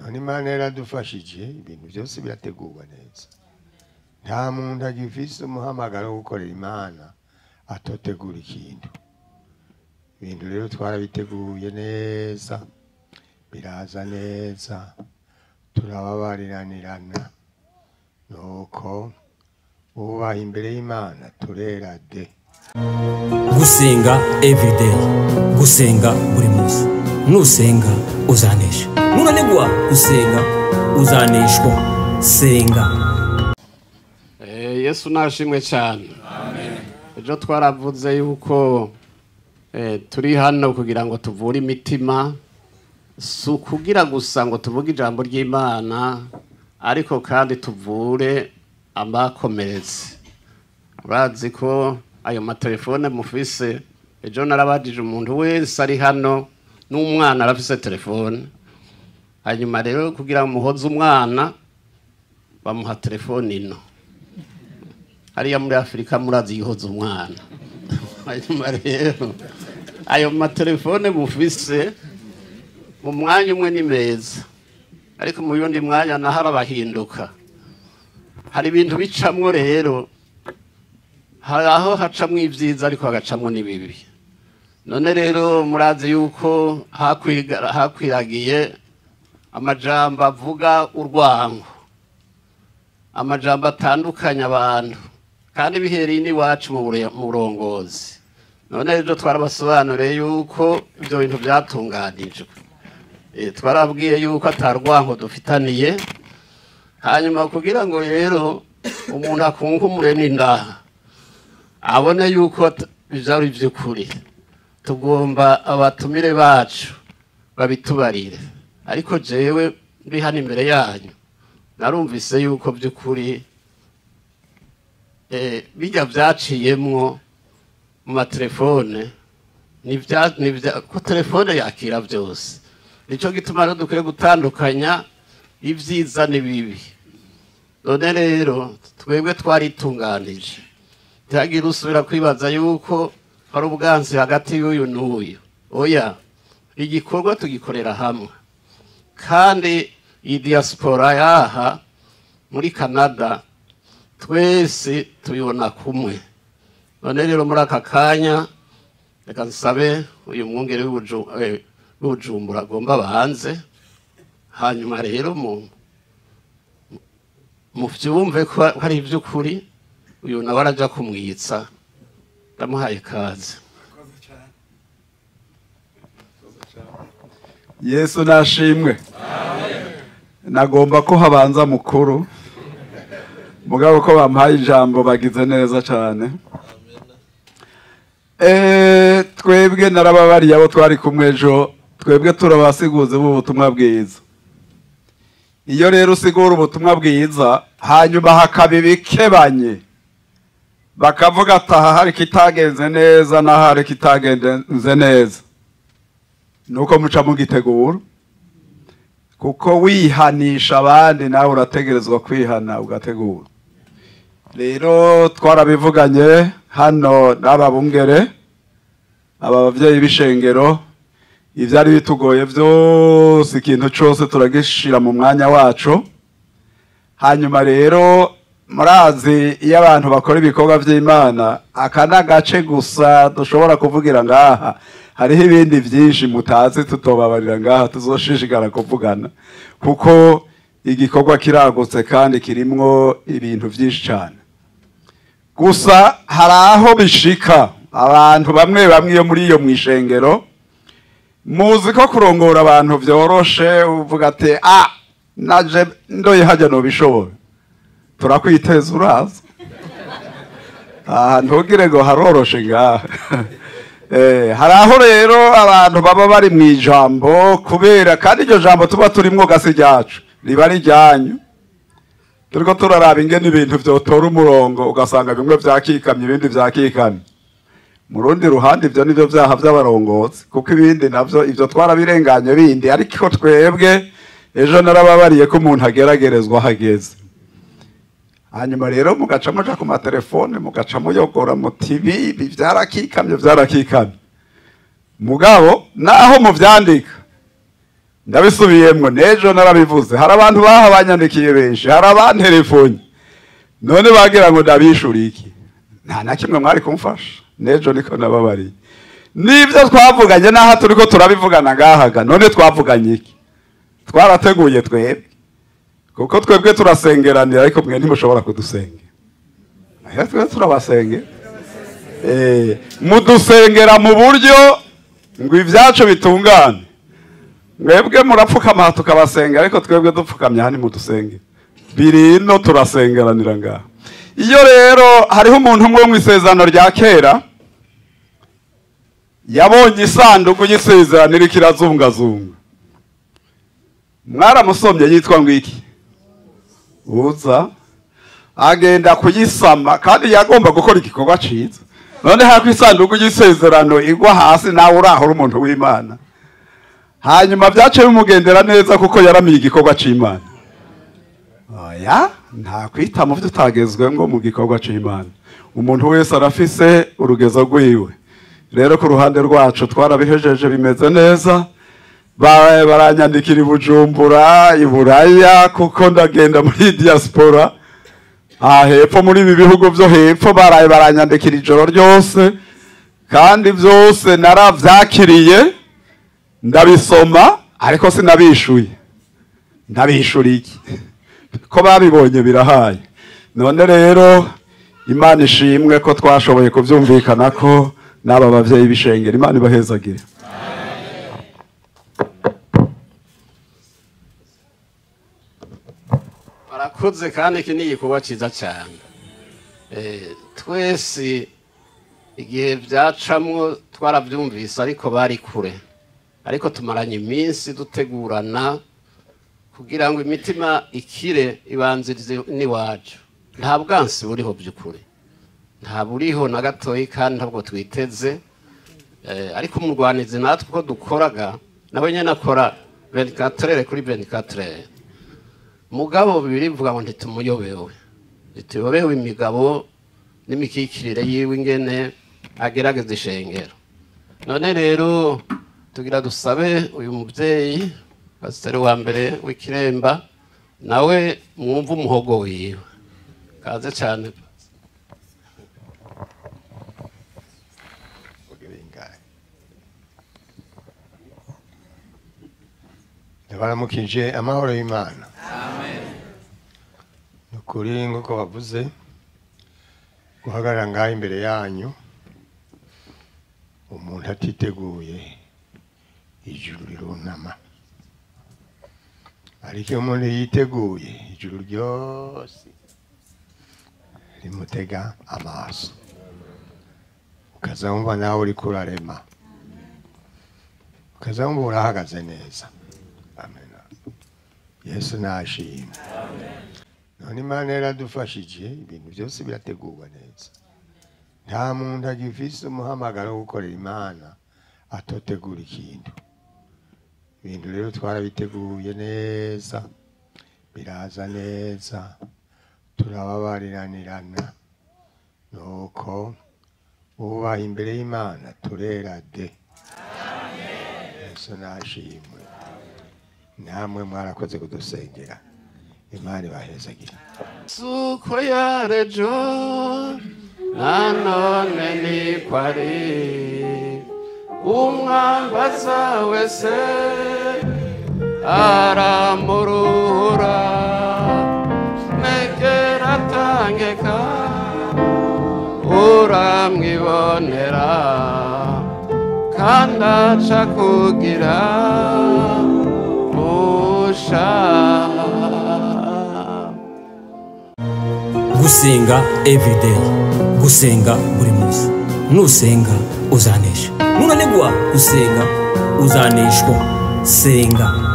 none imana yaradufashije ibintu byose birategurwa neza nta muntu agifise umuhamagaro wo gukorera imana atotegura ikintu ibintu rero twarabiteguye neza biraza neza turababariranirana nuko wubaha imbere y'imana turera de gusenga everyday gusenga buri munsi nusenga uzanesha nunanigwa gusenga uzaneshwa senga Eh, yesu nashimwe cyane ejo twaravuze yuko eh, turi hano kugira ngo tuvure imitima si ukugira gusa ngo tuvuge ijambo ry'imana ariko kandi tuvure abakomeretse urazi ko ayo matelefone mufise ejo narabajije umuntu wese ari hano n'umwana arafise telefone hanyuma rero kugira ngo muhoze umwana bamuha telefone ino hariya muri afurika murazi yihoza umwana hanyuma rero ayo matelefone mufise mu mwanya umwe ni meza ariko mu yundi mwanya naho arabahinduka hari ibintu bicamwo rero hari aho hacamwo ibyiza ariko hagacamwo n'ibibi none rero murazi yuko hakwiga- hakwiragiye amajambo avuga urwango amajambo atandukanya abantu kandi bihereye n'iwacu mu bure- mu burongozi none rero twarabasobanuriye yuko ibyo bintu byatunganijwe Eh, twarabwiye yuko atarwango dufitaniye hanyuma kugira ngo rero umuntu akunkumure n'indaha abone yuko at- ivyo ari ivy'ukuri tugomba abatumire bacu babitubarire ariko jewe ndi hano imbere yanyu narumvise yuko by'ukuri eh, bijya byaciyemwo mu matelefone ni vya- ni vya- ko telefone yakira byose nicyo gituma rero dukwiye gutandukanya ibyiza n'ibibi none rero twebwe twaritunganije ntihagire usubira kwibaza yuko hari ubwansi hagati y'uyu n'uyu oya igikorwa tugikorera hamwe kandi iyi diaspora yaha muri canada twese tubibona kumwe none rero muri aka kanya reka nsabe uyu mwungere w'Ubuju- eh, w'ubujumbura agomba banze hanyuma rero mu muvyumve ko hari ivy'ukuri uyu nawe araja kumwitsa ndamuhaye kaze yesu nashimwe nagomba ko habanza mukuru mugabo ko bampaye ijambo bagize neza cyane Eh, twebwe narababariye abo twari kumwe ejo twebwe turabasiguzi b'ubutumwa bwiza iyo rero usigura ubutumwa bwiza hanyuma hakaba ibikebanye bakavuga ati aha hari kitagenze neza n'aha hari kitagenze neza nuko muca mugitegura kuko wihanisha abandi nawe urategerezwa kwihana ugategura rero twarabivuganye hano n'aba bungere aba bavyeyi b'ishengero ivyari bitugoye vyose ikintu cose turagishira mu mwanya wacu hanyuma rero murazi iyo abantu bakora ibikorwa vy'imana aka ni agace gusa dushobora kuvugira ngaha hariho ibindi vyinshi mutazi tutobabarira ngaha tuzoshishikara kuvugana kuko igikorwa kiragutse kandi kirimwo ibintu vyinshi cane gusa hari aho bishika abantu bamwe bamwe iyo muri iyo mwishengero muzi ko kurongora abantu vyoroshe uvuga ati ah naje ndoye hajya nobishobora turakwiteza uraza aha ntugire ngo haroroshe ngaha Eh, hari aho rero abantu baba bari mu ijambo kubera kandi iryo jambo tuba turimwo gasi ryacu riba ari ryanyu turiko turaraba ingene ibintu vyotora umurongo ugasanga bimwe vyakikamye ibindi vyakikamye mu rundi ruhande ivyo nivyo vyaha vy'abarongozi kuko ibindi navyo ivyo twarabirenganye bindi ariko twebwe ejo narababariye ko umuntu ageragerezwa hageze hanyuma rero mugaca muja ku matelefone mugaca muyogora muti ibi ibi vyarakikamye vyarakikamye mugabo naho muvyandika ndabisubiyemo n'ejo narabivuze hari abantu baha banyandikiye benshi hari abantelefoni none bagira ngo ndabishyure iki nta na kimwe mwari kumfasha n'ejo niko nababariye n'ibyo twavuganye n'aha turi ko turabivugana ngahaga none twavuganye iki twarateguye twebwe kuko twebwe turasengeranira ariko mwe ntimushobora kudusengera Aya twe turabasengera Eh, mudusengera mu buryo ngo ibyacu bitungane mwebwe murapfukama tukabasenga ariko twebwe dupfukamye hano mudusenge biri ino turasengeranira ngaha iyo rero hariho umuntu umwe wo mu isezerano rya kera yabonye isanduku y'isezerano iriko irazungazunga mwaramusomye yitwa ngo iki uza agenda kuyisama kandi yagomba gukora igikorwa ciza none hako isanduku y'isezerano igwa hasi nawe urahora umuntu w'imana hanyuma byaciye bimugendera neza kuko yaramiye igikorwa c'imana oya nta kwita mu byo utagezwe ngo mu gikorwa c'imana umuntu wese arafise urugezo rwiwe rero ku ruhande rwacu twarabihejeje bimeze neza Ba- baranyandikira i bujumbura i buraya kuko ndagenda muri diaspora aha hepfo muri ibi bihugu byo hepfo baraye baranyandikira ijoro ryose kandi byose narabyakiriye ndabisoma ariko sinabishuye ntabishuriye iki ko babibonye birahaye none rero imana ishimwe ko twashoboye kubyumvikana ko n'aba babyeyi b'ishengero imana ibahezagire barakoze kandi iki ni igikorwa cyiza cyane Eh, twese igihe byacamwo twarabyumvise ariko bari kure ariko tumaranye iminsi dutegurana kugira ngo imitima ikire ibanzirize n'iwacu nta bwansi buriho by'ukuri nta buriho na gatoya kandi ntabwo twiteze Eh, ariko umurwanizi natwe uko dukoraga nawe nyine akora 24 kuri 24 mugabo bibiri bivuga ngo ntitumuyobewe ntituyobewe imigabo n'imikikirire yiwe ingene agerageza ishengero none rero tugira dusabe uyu mubyeyi pasiteri wa mbere w'ikiremba nawe mwumve umuhogo wiwe kaze cyane ndabaramukije amahoro y'imana ni ukuri nk'uko bavuze guhagarara ngaho imbere yanyu umuntu atiteguye ijuru rirunama ariko iyo umuntu yiteguye ijuru ryose rimutega amaso ukaza wumva nawe uri kurarema ukaza wumva urahagaze neza amen yesu nashimwe none imana yaradufashije ibintu byose birategurwa neza nta muntu agifise umuhamagaro wo gukorera imana atotegura ikintu ibintu rero twarabiteguye neza biraza neza turababariranirana nuko ubaha imbere y'imana turera de yesu nashimwe namwe mwarakoze kudusengera imana ibahezagira suko yarejo nanone ni kwari umwambaza wese aramuruhura negera atangeka uramwibonera kandi aca kugira musha gusenga everyday gusenga buri munsi nusenga uzanesha nunanigwa gusenga uzaneshwa senga